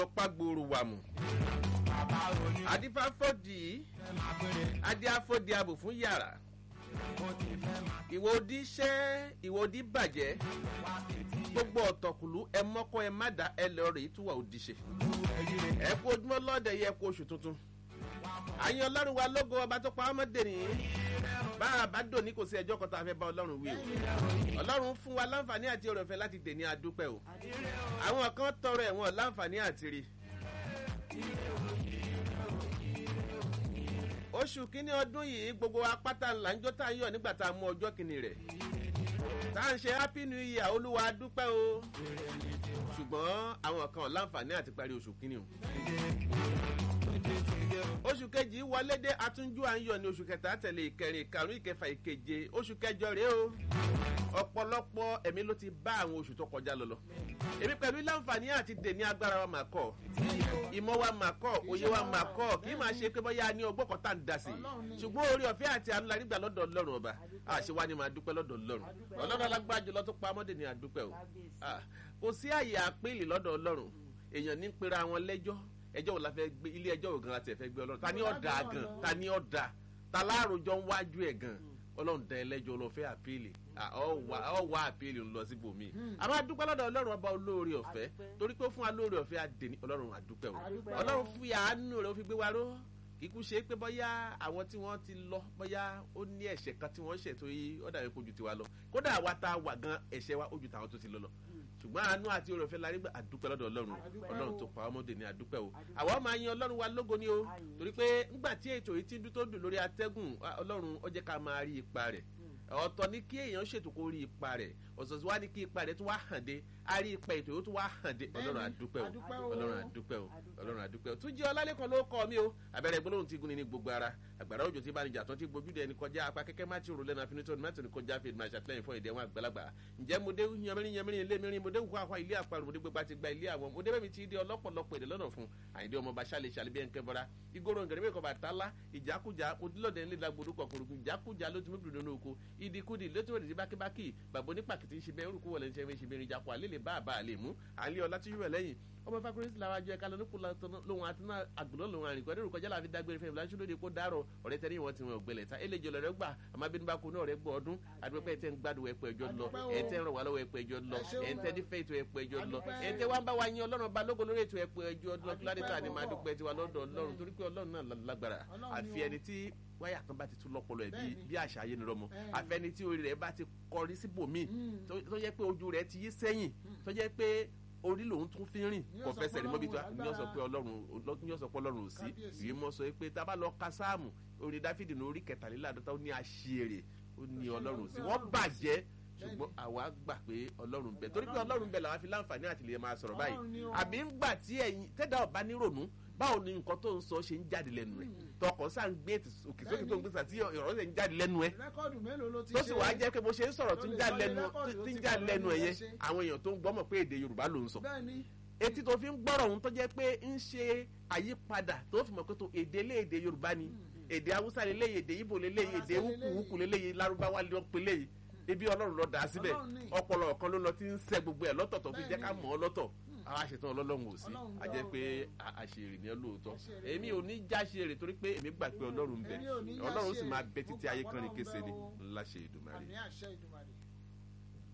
ọ̀pá gbòòrò wà mù. adífáfọ́dì adíáfọ́dì abò fún yàrá. ìwọ odi ṣẹ́ ìwọ odi bàjẹ́ gbogbo ọ̀tọ̀kùlú ẹ mọ́kọ́ ẹ má dá ẹ lọ rèé túwà òdì ṣe. ẹ kú ojúmọ́ lọ́dẹ yẹ kú oṣù tuntun. àyàn ọlọ́run wa lógo ọba tó pa ọmọdé nìyí bá a bá dò ní kò sí ẹjọ́ kan tá a fẹ́ bá ọlọ́run wí o ọlọ́run fún wa láǹfààní àti ọ̀rọ̀ ìfẹ́ láti dè ní adúpẹ́ o àwọn kan tọrọ ẹ̀wọ̀n láǹfààní àti rí. oṣù kínní ọdún yìí gbogbo apáta ńlá ń jó tá a ń yọ nígbà tá a mú ọjọ́ kìíní rẹ̀ tá à ń ṣe happy new year olúwa dúpẹ́ o ṣùgbọ́n àwọn kan láǹfààní àti parí oṣù kínní o oṣù kejì wọlé dé atúnjú à ń yọ ní oṣù kẹta tẹ̀lé ìkẹrin ìkarùn ìkẹfà ìkeje oṣù kẹjọ rèé o ọ̀pọ̀lọpọ̀ ẹ̀mí ló ti bá àwọn oṣù tó kọjá lọ lọ èmi pẹ̀lú láǹfààní àti dèní agbára wa máa kọ́ ìmọ̀ wa máa kọ́ òye wa máa kọ́ kì í máa ṣe pé bóyá ní ọgbọ́n kan tá à ń da sí i ṣùgbọ́n orí ọ̀fẹ́ àti àánú la nígbà lọ́dọ̀ ọlọ́run ọba àṣewá ni máa dúpẹ́ lọ́dọ̀ ọlọ́run ọlọ́run alágbára jùlọ tó pa ọmọdé ni àdúpẹ́ o kò sí àyè àpèlè lọ́dọ̀ ọlọ́run èèyàn ní pera wọn lẹ́jọ́ ẹjọ́ wo la fẹ́ gbé ilé ẹjọ́ wo gan la tẹ̀ fẹ́ gbé ọlọ́run ta ni ọ̀dà gan ta ni ọ̀dà ta láàròjọ ń wájú ẹ̀ gan ọlọ́run dá ẹlẹ́jọ́ lọ fẹ́ àpèlè ọwọ́ àpèlè ń lọ síbòmí àmọ́ adúpẹ́ lọ́dọ̀ ọlọ́run ọba olóore ọ̀fẹ́ torí pé fún wa lóore ọ̀fẹ́ àdèní ọlọ́run àdúpẹ́ o ọlọ́run fún àánú rẹ̀ ó fi gbé wa ró kíkú ṣe pé bóyá àwọn tí wọ́n ti lọ bóyá ó ní ẹ̀ṣẹ̀ kan tí wọ́n ṣẹ̀ tó yí ọ̀dà yẹn kojú tiwa lọ kódà àwa tá a wà gan ẹ̀ṣẹ̀ wa ojú tàwọn tó ti lọ lọ ṣùgbọ́n àánú àti oore ọ̀fẹ́ la rí gbà àdúpẹ́ lọ́dọ̀ ọlọ́run ọlọ́run tó pa ọmọdé ní àdúpẹ́ o àwa máa yan ọlọ́run wa lógo ni o torí pé ńgbà tí ètò yìí ti dún tó dùn lórí atẹ́gùn ọlọ́run ó jẹ́ ká máa rí ipa rẹ̀ ọ̀tọ̀ ní kí èèyàn ṣètò kó rí ipa rẹ̀ ọ̀sọ̀ọ̀sọ̀ wá ní kí ipa rẹ̀ tó wá hàn dé a rí ipa ètò yóò tó wá hàn dé ọlọ́run àdúpẹ́ o ọlọ́run àdúpẹ́ o ọlọ́run àdúpẹ́ o tún jẹ́ ọlálẹ́kan ló kọ́ mi o abẹ́rẹ́ gbólóhùn ti gun ni ní gbogbo ara àgbàrá òjò tí bánijà tó ti gbójú dẹni kọjá apá kẹ́kẹ́ má ti rò lẹ́nu àfinitó ni má ti kọjá fi máa ṣàtìlẹ́yìn fún ìdẹ́wọ̀n àgbàlagbà ǹjẹ́ mo dé yanmirin yanmirin ilé mirin mo dé wùkọ́ àkọ́ ilé àparò mo dé gbégbá ti gba ilé àwọn mo dé bẹ́ẹ̀ mi ti di ọlọ́pọ̀lọpọ̀ èdè lọ́nà fún àyíndé ọmọ bá ṣàlẹ̀ ṣàlẹ̀ bí ẹ̀ ń kẹ́ bọ́ra igoro ngẹ̀rẹ́ mẹ́kọ̀ bá tálá ìjákújà odílọ̀dẹ̀ ńlẹ̀ lágbódú kọ̀kọ̀rọ̀gùn ìjákújà ló ti mú bìrì nínú oko ìdíkúdì létí òdìdí bákíbákì bàbá onípàkìtì ń ṣe bẹ́ẹ̀ orúkú wọlé ń ṣe ṣe bẹ́ẹ̀ ìjàpọ̀ àlè lè bá àbá àlè mú àlè ọlá tí yúwẹ̀ lẹ́yìn ọmọ fakurisi làwọn àjọ ẹ̀ka lọ́nà kúlọ̀ lóhun àti náà àgbọ̀nà lòun àrìnkọ́ ẹ̀rọ kọjá láàfin dágbére fún ìfúnláṣú lóde kó dárọ̀ ọ̀rẹ́ tẹ́lẹ̀ wọn ti wọn ògbẹ́lẹ̀ ta eléjì ọ̀lọ́rẹ́ gbà àmọ́ abínú bá kú náà rẹ̀ gbọ́ ọdún àdúgbò tẹ́ ń gbádùn ẹ̀pọ̀ ẹjọ́ lọ ẹ̀ tẹ́ ń ràn wá lọ́wọ́ ẹ̀pọ̀ ẹjọ́ lọ ẹ̀ tẹ́ ní fẹ́ ètò ẹ̀pọ̀ ẹjọ́ lọ ẹ̀ tẹ́ wá ń bá wa yín ọlọ́run ba lógo lórí ètò ẹ̀pọ̀ ẹjọ́ lọ kíládé tá a ní máa dúpẹ́ tiwa lọ́dọ̀ ọlọ́run torí pé ọlọ́run náà lágbára àfi ẹni tí wáyà kan bá ti tún lọ́pọ̀lọ́ ẹ̀ bí àṣà ayé ni rọmọ àfẹni tí orí rẹ̀ bá ti kọrí síbòmíì tó yẹ pé ojú rẹ̀ ti yí sẹ́yìn tó yẹ pé orí lòun tún fi rìn kò fẹsẹ̀ ní mọ́bí tó ní ọ̀sọ̀ pé ọlọ́run ní ọ̀sọ̀ pé ọlọ́run ò sí ìyí mọ́ sọ pé tá a bá lọ ka sáàmù orí dáfídì ní orí kẹtàléláàdọ́ta ó ní àṣìírè ó ní ọlọ́run ò sí wọ́n bàjẹ́ ṣùgbọ́n àwa gbà pé ọlọ́run bẹ̀ torí pé ọlọ́run bẹ̀ làwọn fi láǹfààní àti lè máa sọ̀rọ̀ báyìí àbí ń gbà tí ẹ̀yin tẹ́dà ọ̀bá nírònú báwo ni nǹkan tó ń sọ ṣe ń jáde lẹ́nu ẹ̀ tọkọ̀ sáà ń gbé òkè sókè tó ń gbé sàtí ọ̀rọ̀ ṣe ń jáde lẹ́nu ẹ̀ tó sì wáá jẹ́ pé bó ṣe ń sọ̀rọ̀ tó ń jáde lẹ́nu ẹ̀ yẹn àwọn èèyàn tó ń gbọ́mọ̀ pé èdè yorùbá ló ń sọ etí tó fi ń gbọ́rọ̀ ohun tó jẹ́ pé ń ṣe àyípadà tó fi mọ̀ pé tó èdè lé èdè yorùbá ni èdè haúsá lélẹ́yìí èdè ibo lélẹ́yìí èdè wúkúwúkú lélẹ́yìí lárúbáwá ló ń pe léyìí ebi ọlọ́run lọ dà á síbẹ̀ ọpọlọ ọ̀kan ló lọ ti ń sẹ gbogbo ẹ̀ lọ́tọ̀ tó fi jẹ́ ká mọ̀ ọ́ lọ́tọ̀ àwa ṣetán ọlọ́run ò sí a jẹ́ pé àṣèrè ni ẹ lóòótọ́ èmi ò ní já ṣeré torí pé èmi gbà pé ọlọ́run ń bẹ ọlọ́run sì máa bẹ títí ayé kan ní kése ni ńlá ṣe ìdùmarè.